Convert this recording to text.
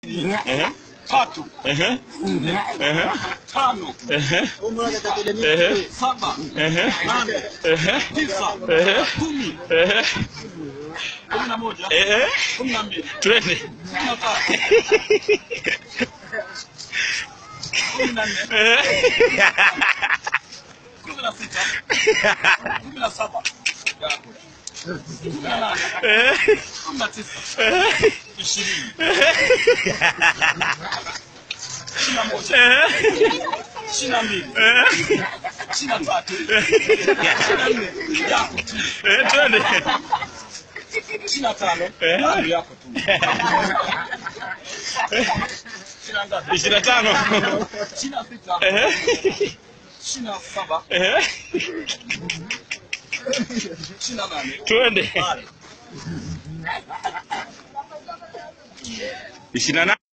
mbili, Ehe. tatu, Ehe. Ehe. tano, Ehe. Ehe. saba, Ehe. nane, Ehe. tisa, Ehe. kumi, Ehe. kumi na moja, Ehe. kumi na mbili, Twende. kumi na tatu, kumi na nne, Ehe. kumi na sita, kumi na saba, kumi na nane, Ehe. kumi na tisa, Ehe. ishirini, ishirini na moja, Ehe. ishirini na mbili, Ehe. ishirini na tatu, ishirini na nne, yako tu, Ehe. Twende. ishirini na tano, Eh. bado yako tu, ishirini na ngapi? Ishirini na tano. ishirini na sita, Ehe. ishirini na saba, Ehe. ishirini na nane, Twende. bado. Ishirini na nane.